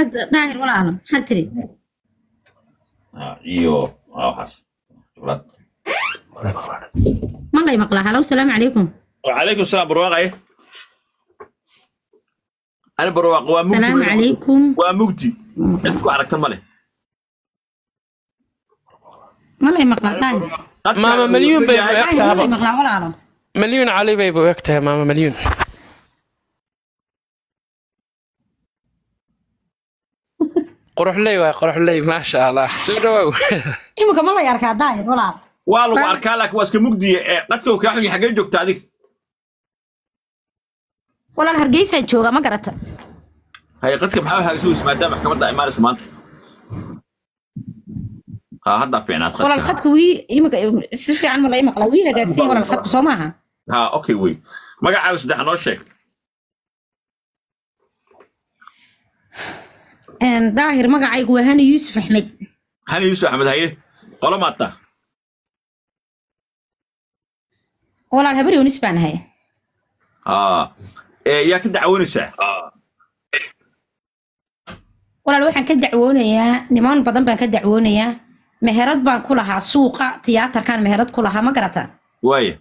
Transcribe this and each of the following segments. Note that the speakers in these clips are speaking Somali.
hadda daahir walaalo maxaad tiri Ah, iyo ah, waxaas jublad ma lay maqlaa halow salaamu calaykum وعليكم السلام برواقة أنا برواقة ومجدي salaamu calaykum ومجدي عندكم على كم ma lay maqlaa daahir maama malyuun bay u eg daahir ma lay tahaba maqlaa walaalo malyuun cali bayba u eg tahay maama malyuun quruxley waay quruxley maasha allah soo dhawaaw iminka ma lay arkaa daahir walaalo والله أركان لك واسك مجدي قد كو كاحن حاجة جوك تعديك walaal hargeysaan jooga ma garata هاي قد كم حاجة هاي سوي اسمها دام محكمة دا إمارة سمانت ها هدا في ناس walaal khadku wii iminka si fiican ma lay maqlaa wii hagaagsan walaal khadku soo maaha ها أوكي وي ما قاعد عاوز ده نوشك Een, daahir magacaygu waa hani yuusuf axmed هاني يوسف أحمد هاي قولوا ما تا walaal habar yoonis baan ahay ها إيه يا كده عونسة walaal waxaan ka dacwoonayaa niman badan baan ka dacwoonayaa meherad baan ku lahaa suuqa tiyaatarkan meherad ku lahaa ma garata وايه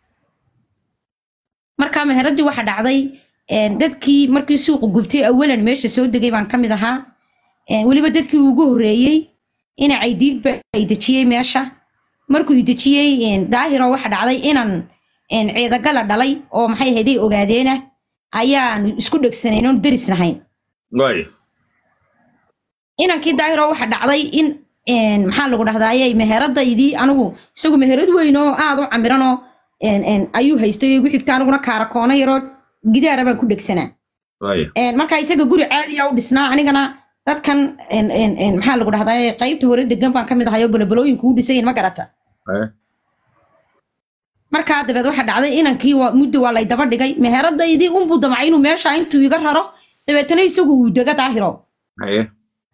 markaa meheraddii waxa dhacday een, dadkii markii suuqa gubtay awalan meesha soo degay baan ka mid ahaa een, weliba dadkii ugu horreeyey ina caydiidba ay dejiyey meesha markuu i dejiyey een, daahiro waxa dhacday inan een, ciidagala dhalay oo maxay ahayday ogaadeena ayaanu isku dhegsanayn oon deris nahayn وايه inankii daahiro waxa dhacday in een, maxaa lagu dhahdaaye meheradaydii anigu isagu meherad weyn oo aad u camiranoo een, een, ayuu haystay igu xigta aniguna kaarakoona yaroo gidaara baan ku dhegsanaa وايه Een, marka isaga guri caadiya u dhisnaa anigana dadkan een, een, een, maxaa lagu dhahdaaye qaybta hore degan baan ka mid ahay oo balabalooyinku u dhisayin ma garata ايه markaa dabeed waxa dhacday inankii waa muddo waa lay daba dhigay meheradaydii unbuu damcay inuu meesha intuu iga raro dabeetana isagu uu dega daahiro ايه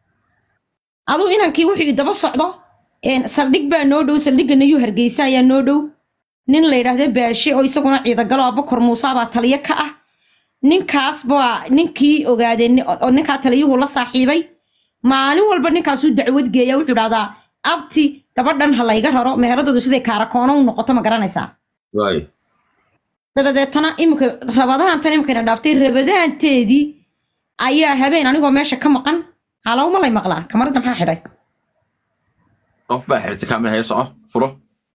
aduu inankii wuxuu i daba socdo een, saldhig baa noo dhow saldhigana yuu hargeysa ayaa noo dhow nin la yidhaahdo baashe oo isaguna ciidagalo abakor muuse baa taliyo ka ah ninkaas baa ninkii ogaadee ni- oo ninkaa taliyuhu la saaxiibay maalin walba ninkaasuu dacwad geeya wuxuu idhahdaa abti gabadhan ha layga raro meheradoodu siday kaarakoona u noqoto ma garanaysaa وايه dabadeetana iminka rabadahantan iminkayna dhaaftay rabadahanteedii ayaa habeen anigoo meesha ka maqan halowma lay maqlaa kamaradda maxaa xidhay qof baa xirtay kaamil haya soco furo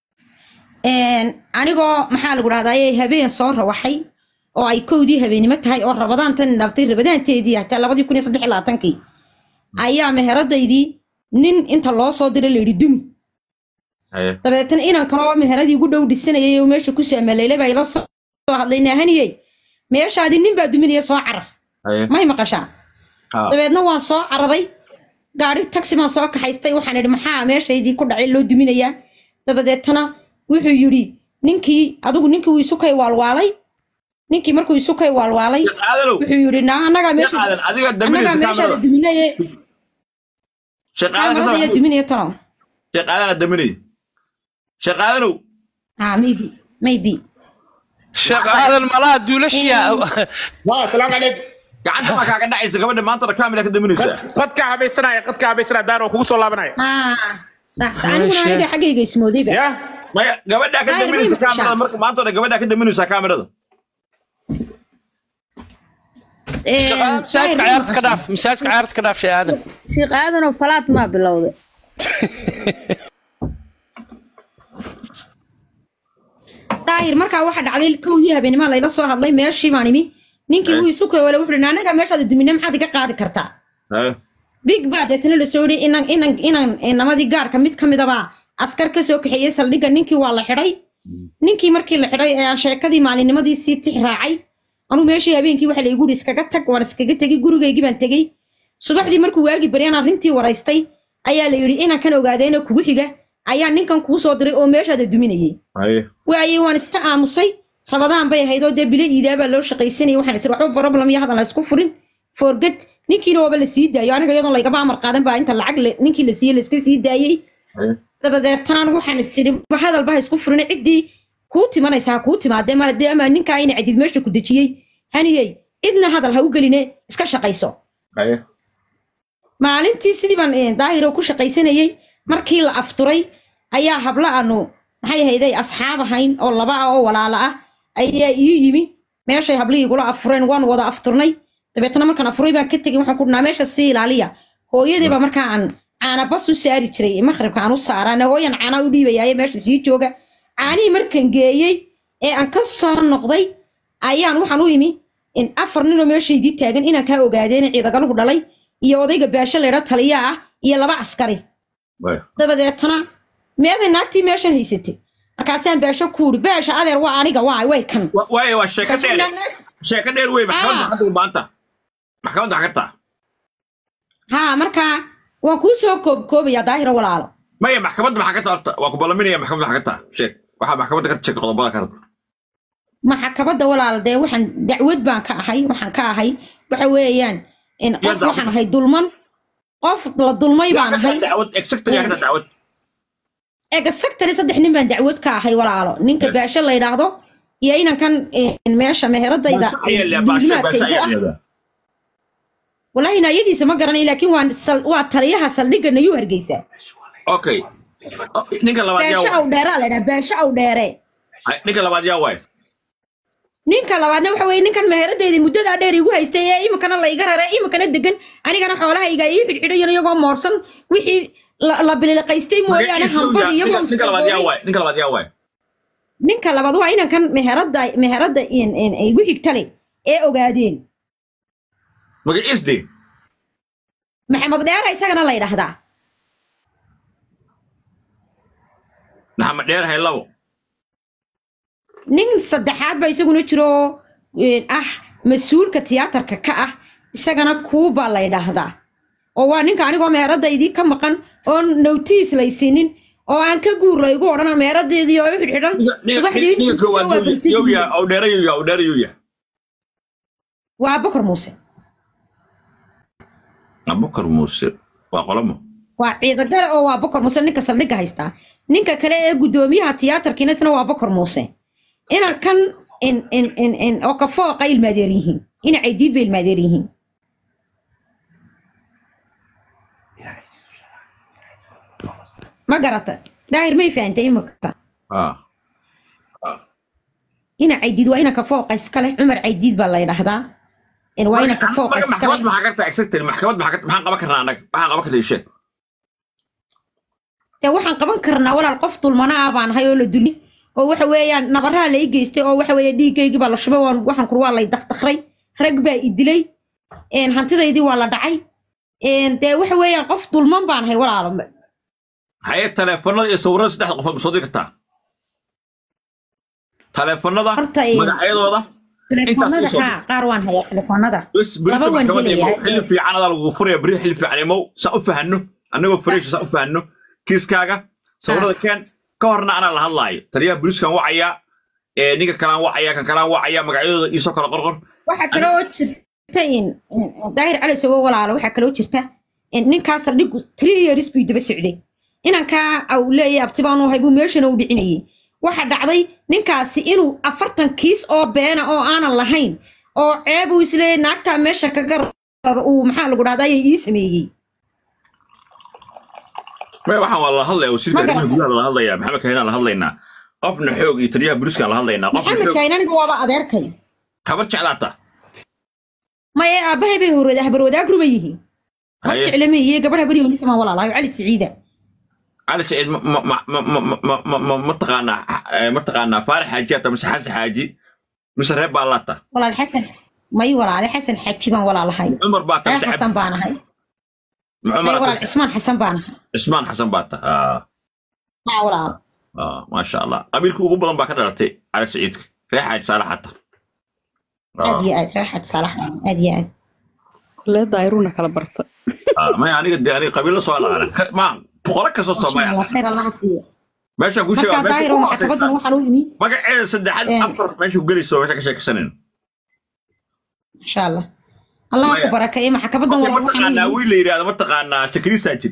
Een, anigoo maxaa lagu dhahdaye habeen soo rawaxay oo ay kowdii habeennimo tahay oo rabadaantan dhaftay rabadaanteedii hataa labadii kun iyo saddex iyo labaatankii ayaa meheradaydii nin inta loo soo diray layidhi dumi haye dabeetana inan kaloo meheradii ugu dhow dhisanayay oo meesha ku saamaleylay baa ila soo soo hadlay naahaniyey meeshaadii nin baa duminaya soo carar haye may maqashaa ha dabeedna waan soo cararay gaari taxi baan soo kaxaystay waxaan idhi maxaa meeshaydii ku dhacay loo duminayaa dabadeetana wuxuu yidhi ninkii adigu ninkii wuu isu kay waalwaalay ninkii markuu isu kay waalwaalay shaqaadanow wuxuu yidhi naa annagaa meesha shaqaadan adiga annagaa daminaysa meeshaada kaamirada duminaye shaqaadan kaamarada ayaa ka duminaya talo shaqaadana daminaya shaqaadanow ha maybe maybe sheekh aadan malaha duulashiya ها السلام عليكم gacanta maa kaaga dhacaysa gabadha maantana kaamila ka daminaysaa قد كعب يسنا قد كعب يسنا دار وكوكو صلى الله عليه ah sax aniguna Meesha. aniga xaggayga ismoodayba يا maya gabadhaa ka Ay, daminaysa way kaamirada maqashaa. marka maantana gabadhaa ka daminaysaa kaamirada masaajidka ciyaarta ka dhaaf masaajidka ciyaarta ka dhaaf sheekh aadan sheekh aadanoo falaad maa bilowday daahir markaa waxa dhacday kowdii habeenimo layla soo hadlay meeshii baan imi ninkii wuu isu kay wale wuxuu dhi annagaa meeshaada dumine maxaad iga qaadi kartaa haye big baa deetana la soo yidhi inan inan inan inamadii gaarka mid ka midabaa askar ka soo kaxeeyey saldhigga ninkii waa la xidhay ninkii markii la xidhay ee aan sheekadii maalinnimadii sii tix raacay anuu meeshii habeenkii waxa laygu yidhi iskaga tag waan iskaga tegey gurigaygii baan tegey subaxdii markuu waagi baryaan arrintii waraystay ayaa la yidhi inankan ogaadeena kugu xiga ayaa ninkan kuu soo diray oo meeshaada duminayey haye waayey waan iska aamusay rabadaan bay ahayd oo dee bilo iidaabaa loo shaqaysanayay waxaan isir waxba problem iyo hadan la isku furin forget ninkiina waaba la sii daayo aniga iyadoon laygaba amar qaadan baa inta lacag la- ninkii la siiyey la iska sii daayey haye dabadeetana anigu waxaan is idhi wax hadalba ha isku furin ciddii kuu timanaysa ha kuu timaadee mar haddii ama ninkaa ina cadid meesha ku dejiyey haniyey cidna hadal ha u geline iska shaqayso haye maalintii sidii baan eh, daahiro ku shaqaysanayey markii la afturay ayaa habla aanu maxay ahayday asxaab ahayn oo laba ah oo walaala ah ayaa ii yimi meeshay hablihii igula afureen waan wada afturnay dabeetna markaan afuray baan ka tegey waxaan ku dhnaa meesha sii ilaaliya hooyadii baa markaa aan caana bas u saari jiray maqribka aan u saaraana hooyan caana u dhiibayaaye meesha sii jooga caanihii markaan geeyey ee aan ka soo noqday ayaan waxaan u imi in afar ninoo meeshaydii taagan inaan kaa ogaadeen ciidagaluhu dhalay iyo odayga baasho leedha taliya ah iyo laba askari Waaya. dabadeetana meeday naagtii meeshan haysatay markaasaan baasho ku uri baasha adeer waa aniga waa way kan Wa- waayo waa sheeko Markaasuu dheer naag- sheeko dheer wey maxkamadda Ah. hadda u baanta maxkamadda xagartaa haa markaa waan kuu soo koobkoobayaa daahiro walaalo maya maxkamadda maxaa ka taabta waa ku ballaminaya maxkamadda xagartaa sheeg waxaa maxkamadda ka sheeg qodobada ka rabta maxakabadda walaal dee waxaan dacwad baan ka ahay waxaan ka ahay waxa weeyaan in qof dacwad. waxaan ahay dulman qof la dulmay yaa baan ka ahay taa dacwad exact yaa ka taa dacwad ega sectary saddex nin baan dacwad ka ahay walaalo ninka Yeah. baasho la yidhaahdo iyo inankan in meesha meheradayda baasha ayaa leeyahay baasha baasha duulimaadkaygu ayaa ah leeyahay wallaahi naayadiisa ma garanayo laakiin waa sal- waa taliyaha saldhigga nayuu hargeysa okay Oh, ninka labaad yaa baasho waay aw dheeraa la yidhaha baasho aw dheere Ay, ninka labaad yaa waay ninka labaadna waxa weeye ninkan meheradayda muddadaa dheer igu haystay ee iminkana la iga rare iminkana degan anigana xoolahayga ii xidhxidhayan iyagoo moorsan wixii la la biliqaystay mooyaane Magaciisa uu hambad yaa- iyagoo ninka- ninka labaad yaa mustaqbalin. waay ninka labaad yaa waay ninka labaad waa inankan meherada meherada in- in- igu xigtale ee ogaadeen magaciis de maxamed dheera isagana la yidhaahdaa maxamed dheer hay labo nin saddexaad ba isaguna jiro een, ah mas-uulka tiyaatarka ka ah isagana kuuba la yidhaahdaa oo waa ninka anigoo meheradaydii ka maqan oo notiis laysiinin oo aan ka guur laygu odhan meheradaydii oo i xidhxidhan Ninka- ninka- subaxdii ninka intuu koowaad kusoo yuu- waabartay yuu yaa aw dheere yuu yaa aw dheere yuu yaa waa bakar muuse abubakar muuse waa qolamo waa ciidagale oo waa bakar muuse ninka saldhigga haystaa ninka kale ee guddoomiyaha tiyaatarkiina isna waa bakar muuse inan kan in in in in oo kafooqa ilmaadeer yihiin ina caydiid bay ilmaadeer yihiin ma garata daahir may fahantay imika ah ina caydiid waa ina kafooqa iskale cumar caydiid baa la yidhaahdaa in waa ina kafooqa Marka iskale maxkamad maxaa kartaa exactly maxkamad maxaa kartaa maxaan qaban karnaa annaga maxaan qaban karnaa sheeg dee waxaan qaban karnaa walaal qof dulmana ah baan ahay oo la duli oo waxa weeyaan nabaraha la ii geystay oo waxa weeye dhiiggaygii baa la shubay waan waxaan kur waa lay dakdakray rag baa i dilay een, hantidaydii waa la dhacay een, dee waxa weeyaan qof dulman baan ahay walaalo haye taleefanada iyo sawirada saddexda qofood ma soo diri kartaa taleefanada Horta, ee, magacyadooda telefoonada soo haa qaar waan hayaa telefoonada bes berito laba waan maxkamada imow helayaa xilli ee, fiican adaa lagugu furaya beri xilli fiican imow saa u fahanno annagoo fresh saa u fahanno kiiskaaga sawirada keen ka horna anaa la hadlaayo taliyaha booliiskan wacayaa ee ninka kalaan wacayaa kan kalaan wacayaa magacyadooda iisoo kala qorqor waxaa kale oo jirta in in- daahir cali sago walaalo waxaa kaloo jirta in ninkaa saldhigu three years buu daba socday inankaa au leeyahay abti baanu ahay buu meeshana u dhicinayay waxa dhacday ninkaasi inuu afartan kiis oo beena oo aanan lahayn oo ceeb uu isleeyahay naagtaa meesha ka garar uu maxaa lagu dhahdaa ayay ii sameeyey maya waxaan waa la hadlaya wasiirka Ma arrimaha garata. gudaha la hadlayaa maxamed kahinaan la hadlaynaa qofna xoog iyo taliyaha booliiskan la hadlaynaa qofna maxamed xoog kaahin aniga waaba adeerkay habar jeclaata maya aabbahay bay horwada habar wadaagru bay yihiin hor haye jeclameeye gabadh habar yoonisamaan walaalahay cali siciida cali saciid ma ma ma ma ma ma ma ma ma taqaanaa eh, ma taqaanaa faarax xaaji ata mise xasan xaaji mise reer baa laata walaal xasan may walaale xasan xaji baan walaalahay cumar baa ta reer mise xasan baan ahay ma may cumar walaal ata cismaan xasan baan ahay cismaan xasan baa ta ah haa walaal ah maasha allah qabiilka ugu badan baa ka dhalatay cali saciidka reer xaaji saalax ata aad iyo aad reer xaji saalax aad iyo aad lee daayruuna kala barta maya aniga de aniga qabiilo soo laqana ma boqolo kastoo masha soomaya allah khayr allaha siiyo meeshaan ku sheega markaa meesha daahir ku oo maxkamadan hooseysa waxaan u yimi magaceeda saddexaad Eh. afar meesha ku gelayso meesha ka sheekaysanayno masha allah allaha ku Maya. barakeeye maxkamadan Okay, walaal ma waxaan u taqaanaa yimi wiil la yidhaahdo ma taqaanaa shakri saajid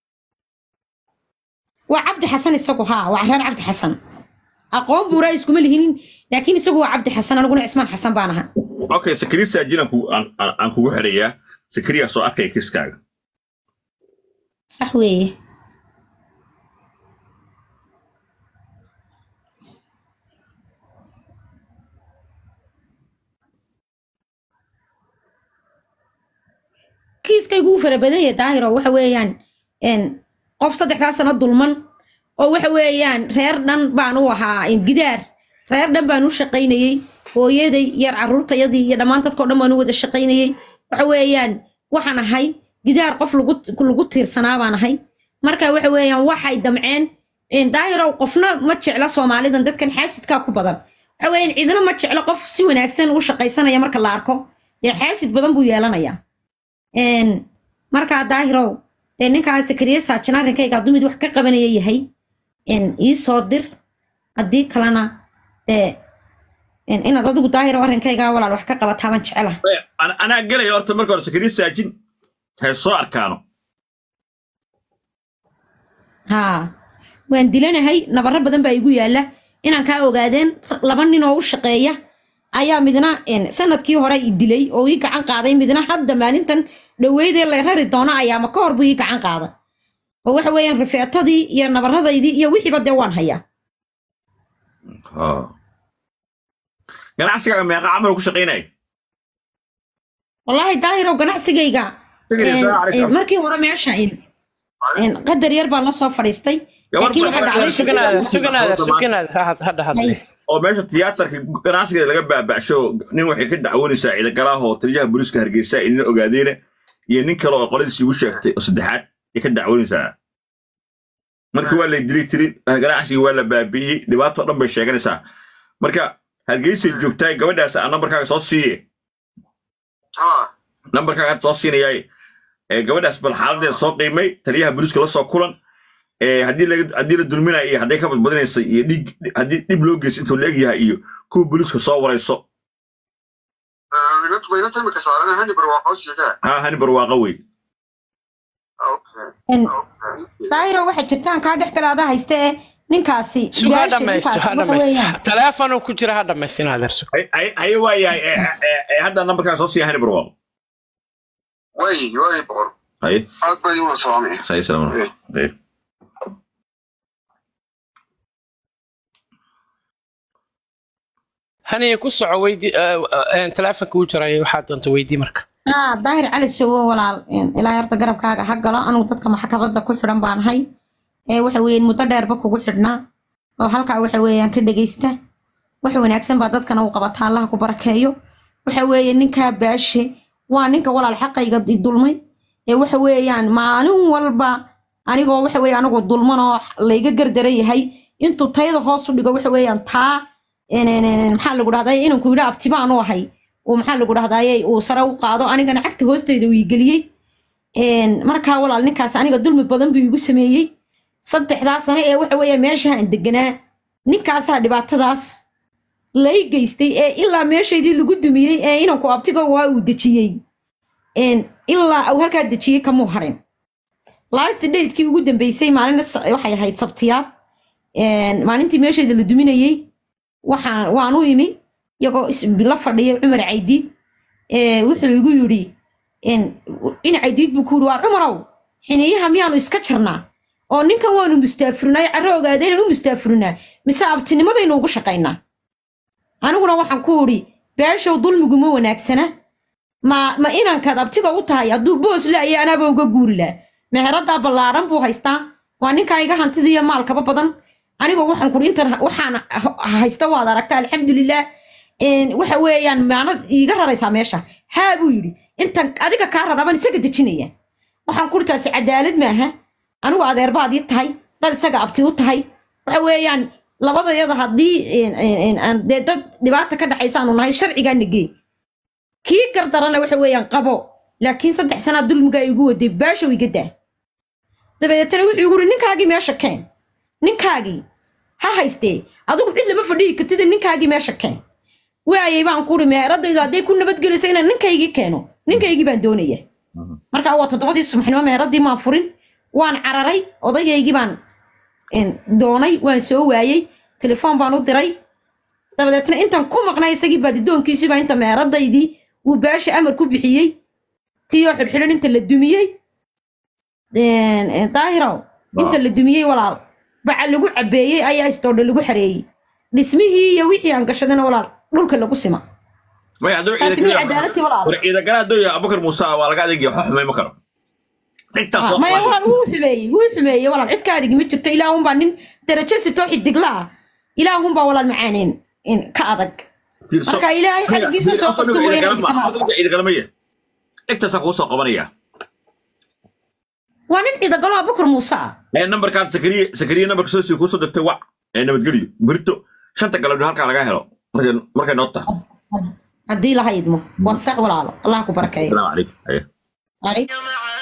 waa cabdi xasan isagu haa waa reer cabdi xasan aqoon buuraa iskuma lihinin laakiin isagu waa cabdi xasan aniguna cismaan xasan baan ahaa okay sakri saajid aan ku- aan- aan- aan kugu xirayaa sakriyaa soo arkaya kiiskaaga sax weeye kiiskaygu wuu fara badan yahay daahiro waxa weeyaan een, qof saddexdaa sano dulman oo waxa weeyaan reer dhan baan u ahaa een, gidaar reer dhan baan u shaqaynayey hooyaday yar carruurtayadii iyo dhammaan dadkao dhan baan u wada shaqaynayey waxa weeyaan waxaan ahay gidaar qof lagu lagu tiirsanaa baan ahay marka waxa weeyaan waxay damceen een, daahirow qofna ma jecla soomaalidan dadkan xaasidkaa ku badan waxa weeyaan cidina ma jeclo qof si wanaagsan u shaqaysanaya marka la arko dee xaasid badan buu yeelanayaa een, markaa daahirow dee ninkaa sakariye saajin arrinkayga hadduu mid wax ka qabanaya yahay een, ii soo dir haddii kalena dee een, inaad adigu daahiro arrinkayga walaal wax ka qabataa baan jecela Eh, ana- anaa gelaya horta marka hore sakariye saajin hay soo arkaano haa waan dilanahay nabaro badan baa igu yaalla inaan kaa ogaadeen laba nin oo u shaqeeya ayaa midna een, sanadkii hore i dilay oo ii gacan qaaday midna hadda maalintan dhoweydee la rari doono ayaama ka hor buu ii gacan qaaday oo waxa weeyaan rifeetadii iyo nabaradaydii iyo wixiiba dee waan hayaa ganacsigaaga meeqa camal ku shaqaynaya wallaahi daahirow ganacsigayga Sigiri, een, salaamu calaykum. een, markii hore meesha een, een, qadar yar baan la soo fadhiistay Gabar laakiin waxaa soo- dhacday suganaada suganaada suganaada ha- hadda hadda Hay. oo meesha tiyaatarka ganacsigeeda laga baaba'sho nin waxay ka dacwoonaysaa ciidagalaah oo taliyaha booliiska hargeysa ay nin ogaadeena iyo nin kale oo qoladiisi igu sheegtay oo saddexaad ay ka dacwoonaysaa marka waa lay dili tirin ganacsigii waa la baabi'iyey dhibaatoo dhan bay sheeganaysaa marka hargeysay joogtaay gabadhaas aan nambarkaaga soo siiye nambarkaaga hadda soo siinayaay ee gabadhaas bal xaaladeeda soo qiimay taliyaha booliiska la soo kulan ee haddii laga haddii la dulminaya iyo hadday ka badbadinaysa iyo dhiig haddii dhib loo geysa intuu la egyahay iyo kuwa booliiska soo warayso وينت imika saaran hani barwaaqo sheegaa haa hani barwaaqo wey Een, daahiro waxay jirtaan kaa dhex kale adaa hayste ee ninkaasi suga ha gaasha dhamaysto ninkaasi ha waxa weeyaan dhamaysto taleefonuu ku jira ha dhamaysto inaad erso Hay- hay- haye waa yahay ee- ee- ee hadda nambarkaaga soo siiya hani barwaaqo way way boqor haye aad baa idiin wada salaamaya sahi salaam haye haniya ku soco weydii taleefonka u jirayo waxaad doonta weydii marka haa daahir cali sowo walaal een, ilaa horta garabkaaga ha galo anugu dadka maxkamadda ku xidhan baan ahay ee waxa weeyaan muddo dheerba kugu xidhnaa oo halkaa waxa weeyaan ka dhegaysta wax wanaagsan baa dadkana u qabataa allaha ku barakeeyo waxa weeye ninkaa baashe waa ninka walaal xaqayga i dulmay ee waxa weeyaan maalin walba anigoo waxa weeye anigoo dulman oo layga gardaran yahay intuu tayada hoos u dhigo waxa weeyaan taa een, een, een, maxaa lagu dhahday inanku yidhi abtibaan u ahay uu maxaa lagu dhahdaayey uu sare u qaado anigana cagta hoosteyda uu igeliyey Een, markaa walaal ninkaas aniga dulmi badan buu igu sameeyey saddexdaa sano ee waxa weeye meeshaan deganaa ninkaasaa dhibaatadaas lay geystay ee ilaa meeshaydii lagu dumiyey ee inanku abtiga waa uu dejiyey Een, ilaa uu halkaa dejiyey kamuu harin last datekii ugu dambeysay maalin waxay ahayd sabtiyaad Een, maalintii meeshayda la duminayey waxaan waan u imi iyagoo is- la fadhiya cumar caydiid ee wuxuu igu yidhi in in caydiid buu ku yidhi waa cumarow xiniyaha miyaanu iska jarnaa oo ninkan waanu mustaafurnaa carro ogaada inaan u mustaafurnaa mise abtinimadaynu ugu shaqaynaa aniguna waxaan ku idhi beeshow dulmigu ma wanaagsana ma ma inankaad abtiga u tahay hadduu boos la-iyo anaaba uga guuri laha meheraddaa ballaaran buu haystaa waa ninkaa iga hantidiiyo maalkaba badan anigoo waxaan kuri intan ha- waxaan ha- haysta waad aragta alxamdulilah Een, waxa weeyaan maanad iiga raraysaa meesha haa buu yidhi intan adiga kaa rarabaan isaga dejinaya waxaan kuri taasi cadaalad maaha anigu adeerbaad ii tahay dad isaga abti u tahay waxa weeyaan labadayada haddii een, een, een, aan dee dad dhibaata ka dhaxaysa aanu nahay sharcigaa nagee kii gardarana waxa weeyaan qabo laakiin saddex sanaa dulmigaa igu waday baashow iga daa dabadeetana wuxuu igu yidhi ninkaagii meesha keen ninkaagii ha haystee adigu cid lama fadhiyi kartida ninkaagii meesha keen waayay baan ku uri meheradaydu hadday ku nabadgelaysa inaan ninkaygii keeno ninkaygii baan doonaya markaa waa toddobadii subaxnimo meheradii maan furin waan cararay odayaygii baan een, doonay waan soo waayey telefoon baan u diray dabadeetna intaan ku maqnay isagii baadidoonkiisiibaa inta meheradaydii uu baasha amar ku bixiyey tiyoo xidhxidhan inta la dumiyey een, een, daahirow inta la dumiyey walaal baca lagu cabeeyey ayaa istoodha lagu xareeyey dhismihii iyo wixii aan gashadana walaal dhulka lagu sima maya hadduu taasi miyay cadaaladtii walaal war ciidagala hadduu yahay abubakar muuse waa laga adeegaya waxba xumay ma karo intaas Ah, oo maya walaal wuu xumeeyey wuu xumeeyey walaal cid ka adigi ma jirto ilaahunbaa nin darajo sitoo xidigla ah ilaahunbaa walaal macaaneen in ka adag fiirso marka ilaahay xaggiisa soo qabto weyn ciidagala maya intaasaan kuu soo qabanaya waa nin ciidagalo abukar muuse ah ee nambarkaad sakariye sakariye nambarka soo sii kuusoo dirtay wac ee nabadgelyo berito shanta galabdho halkaa laga helo markay markay noo tahay haddii laha idmo waa sax walaalo allah ku barakeeyo asalaamu calaykum Haye. Waalaikum-